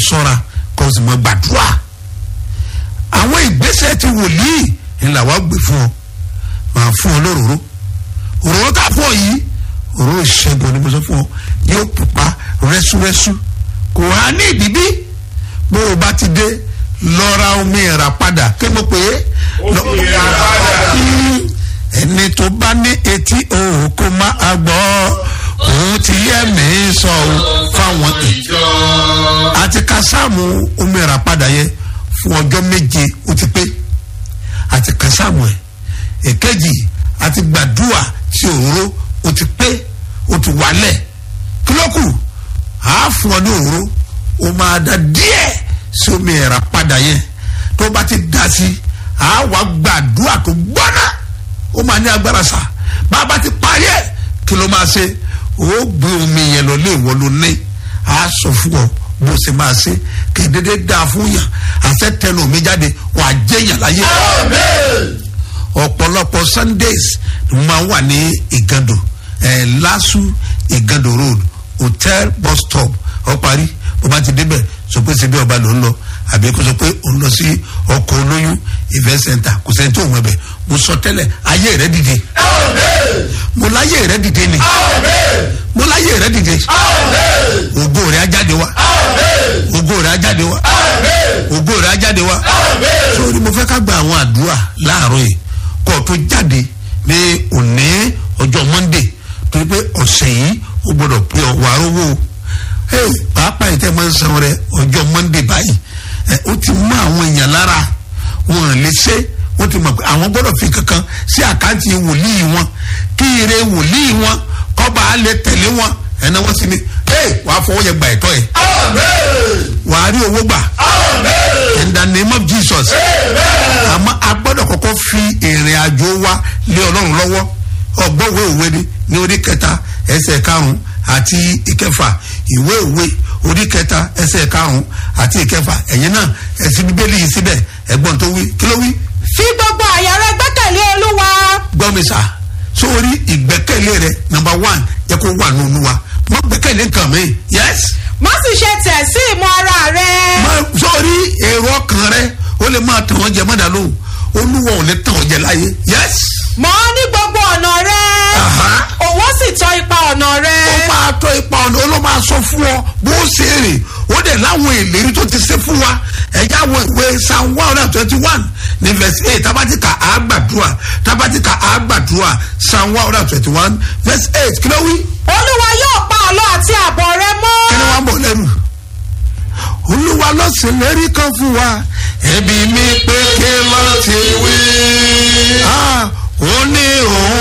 sọ́ra kó o sì mọ gbàdúrà àwọn ìgbésẹ̀ ti wòlíì ni làwọn gbé fún ọ máa fún ọ lóróró òróró tá a fún ọ yìí òróró ìṣẹ́gun ni mo sọ fún ọ yóò pupa rẹ́súrẹ́sú kò há ní ìbíbí bó o bá ti dé lọ́ra omi ẹ̀rà padà kí mo pè é. Omi ẹ̀rà padà. Mm, ẹni tó bá ní etí òun kó máa gbọ́ òun ti yẹ mí sọ ọ́ fáwọn ìjọ àti kásáàmù omi ẹ̀rà padà yẹ fún ọjọ́ méje ó ti pé àti kásáàmù ẹ̀ èkejì àti gbàdúrà sí òróró ó ti pé ó ti wálẹ̀ kílókù àá fún ọ ní òróró ó máa da díẹ̀ sí omi ẹ̀rà padà yẹn tó bá ti dá sí àá wá gbàdúrà tó gbọ́ná ó máa ní agbára sá bàbá ti parí ẹ̀ kí ló máa ṣe ó gbé omi yẹn lọ lé ìwọ ló ní àá sọ fún ọ bó ṣe máa ṣe kì í dédé dáa fún yàn àṣẹ tẹnu mi jáde wà á jẹ yàn láyé ọ̀pọ̀lọpọ̀ sundays ni mo máa ń wà ní ìgàndò ẹ̀ lásù ìgàndò road hotel bus stop ọ parí bó bá ti débẹ̀ sọ pé ṣe bí ọba ló ń lọ àbí kó sọ pé ó ń lọ sí ọkọ̀ olóyún event center kò sẹ́ni tó ń wẹ̀ bẹ̀ mo sọ tẹ́lẹ̀ ayé rẹ̀ dìde mo láyé rẹ̀ dìde ni mo láyé rẹ̀ dìde ògo rẹ̀ á jáde wá ògo rẹ̀ á jáde wá ògo rẹ̀ á jáde wá sórí mo fẹ́ ká gba àwọn àdúrà láàárọ̀ yìí kó o tó jáde ní òní ọjọ́ monday torí pé ọ̀sẹ̀ yìí ó gbọ́dọ̀ pé ọ̀wọ́ arówó hey, pàápàá yìí tẹ́ máa ń san rẹ ọjọ́ monday báyìí ẹ ó ti mú àwọn èèyàn lára wọn ò lè ṣe wọ́n ti mọ̀ pé àwọn gbọ́dọ̀ fi kankan sí àkáǹtì wòlíì wọn kí ire wòlíì wọn kọ́ba á lè tẹ̀lé wọn ẹ̀nà wọn sì ni hey, wàá fọwọ́ yẹ gbà ẹ̀tọ́ yẹ wàá rí owó gbà in the name of jesus àmọ́ a gbọ́dọ̀ kọ́kọ́ fi ìrìn àjò wa lé ọlọ́run lọ́wọ́ ọgbọ́wé òwe ni ní orí kẹta ẹsẹ̀ karùn-ún àti ìkẹfà ìwé òwe orí kẹta ẹsẹ̀ karùn-ún àti ìkẹfà ẹ̀yin náà ẹ̀sìn bíbélì yìí síbẹ̀ ẹ̀gbọ́n tó wí kí ló wí fi gbogbo àyà rẹ gbẹ́kẹ̀lé olúwa gbọ́ mi sà sórí ìgbẹ́kẹ̀lé rẹ number one yẹ kó wà nínú wa mọ gbẹ́kẹ̀lé nǹkan mi yes má sì ṣe tẹ̀ sí ìmọ̀ ara rẹ mọ sórí èrò ọkàn rẹ ó lè máa tàn ọ́ jẹ mọ́dà lóhùn olúwa ò lè tàn ọ́ jẹ láyé yes mọ̀ ọ́ ní gbogbo ọ̀nà rẹ Aha. òun sì tọ́ ipa ọ̀nà rẹ ó máa tọ́ ipa ọ̀nà ó ló máa sọ fún ọ bó ṣe rìn ó dẹ̀ láwọn ìlérí tó ti ṣe fún wa ẹ̀yà àwọn ìwé psalm one hundred twenty one ní verse eight tabatika àgbàdua tabatika àgbàdua psalm one hundred twenty one verse eight kí ló wí olúwa yóò pa àlọ́ àti àbọ̀ rẹ mọ́ kí ni wọ́n bọ̀ lẹ́nu olúwa ló ṣèlérí kan fún wa ẹbí mi pé kí ló ti wí. Ah, ó ní òun